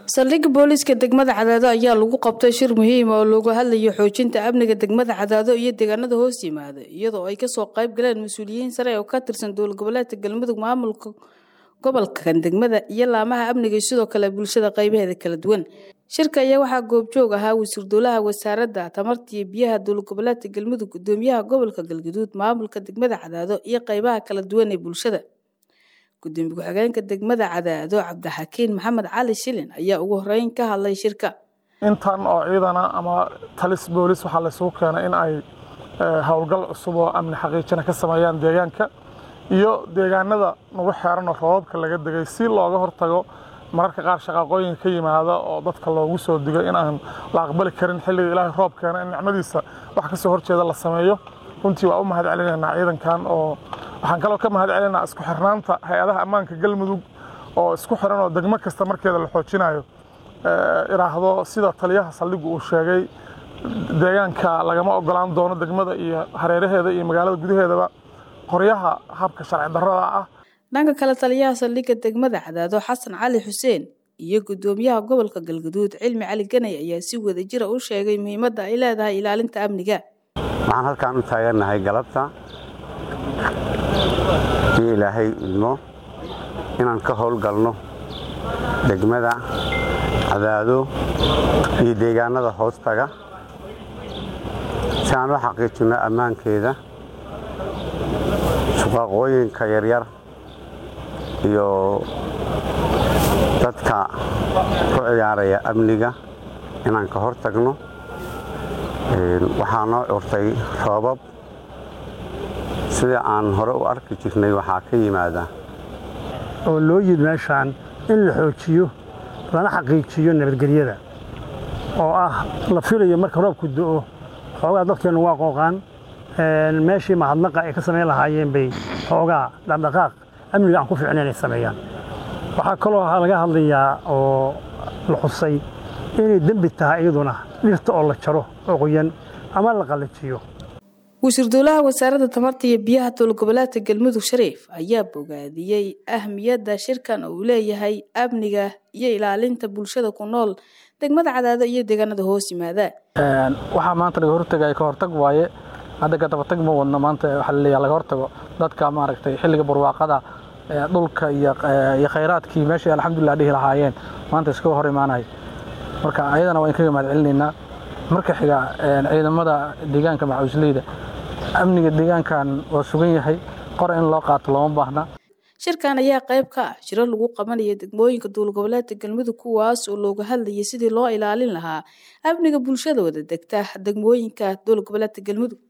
saldhigga booliiska degmada cadaado ayaa lagu qabtay shir muhiima oo looga hadlayo xoojinta amniga degmada cadaado iyo deegaanada hoos yimaada iyadoo ay kasoo qayb galeen mas-uuliyiin sare oo ka tirsan dowlad goboleedka galmudug maamulka gobolkan degmada iyo laamaha amniga iyo sidoo kale bulshada qaybaheeda kala duwan shirka ayaa waxaa goobjoog ahaa wasiir dowlaha wasaaradda tamarta iyo biyaha dowlad goboleedka galmudug gudoomiyaha gobolka galgaduud maamulka degmada cadaado iyo qaybaha kala duwan ee bulshada gudoomiye ku-xigeenka degmada cadaado cabdixakiin maxamed cali shilin ayaa ugu horeyn ka hadlay shirka intan oo ciidana ama talis boolis waxaa laysugu keenay in ay howlgal cusub oo amni xaqiijina ka sameeyaan deegaanka iyo deegaanada nagu xeeran oo roobabka laga degay si looga hortago mararka qaar shaqaaqooyin ka yimaada oo dadka loogu soo digo in aan la aqbali karin xilliga ilaahay roob keena in nicmadiisa wax ka soo horjeeda la sameeyo runtii waa u mahad celinaynaa ciidankan oo waxaan kaloo ka mahad celinaynaa isku xirnaanta hay-adaha ammaanka galmudug oo isku xiran oo degmo kasta markeeda la xoojinayo iraahdo sida taliyaha saldhigu uu sheegay deegaanka lagama ogolaan doono degmada iyo hareeraheeda iyo magaalada gudaheedaba qoryaha habka sharci darrada ah dhanka kale taliyaha saldhigga degmada cadaado xasan cali xuseen iyo gudoomiyaha gobolka galgaduud cilmi cali ganay ayaa si wadajira u sheegay muhiimadda ay leedahay ilaalinta amniga waxaan halkaan u taagannahay galabta iyo ilaahay idmo inaan ka howlgalno degmada cadaado iyo deegaanada hoostaga si aan u xaqiijinno ammaankeeda shaqaaqooyinka yaryar iyo dadka ku ciyaaraya amniga inaan ka hor tagno waxaa noo curtay roobab sida aan hore u arki jirnay waxaa ka yimaada oo loo yid meeshaan in la xoojiyo lana xaqiijiyo nabadgelyada oo ah la filayo marka roobku do'o xoogaa dadkeennu waa qooqaan meeshii mahadnaqa ay ka samayn lahaayeen bay xoogaa dhaqdhaqaaq amniga aan ku fiicnayn ay sameeyaan waxaa kaloo laga hadlayaa oo la xusay inay dembi tahay iyaduna dhirta oo la jaro oo qoyan ama la qallajiyo wasiir dowlaha wasaaradda tamarta iyo biyaha dowlad goboleedka galmudug shariif ayaa bogaadiyey ahmiyadda shirkan uu leeyahay amniga iyo ilaalinta bulshada ku nool degmada cadaado iyo deegaanada hoos yimaada waxaa maanta laga hortagaya ka hortag waaye hadda ka dabatag ma wadno maanta waxaa laleeyahay laga hortago dadka maaragtay xilliga barwaaqada dhulka iyo khayraadkii meeshay alxamdulilah dhihi lahaayeen maanta iskaga hor imaanaya marka ayadana waa in kaga mahad celinaynaa marka xiga ciidamada deegaanka macawisleyda amniga deegaankan waa sugan yahay qora in loo qaato looma baahna shirkan ayaa qayb ka ah shiro lagu qabanaya degmooyinka dowlad goboleedka galmudug kuwaas oo looga hadlayay sidii loo ilaalin lahaa amniga bulshada wada degta degmooyinka dowlad goboleedka galmudug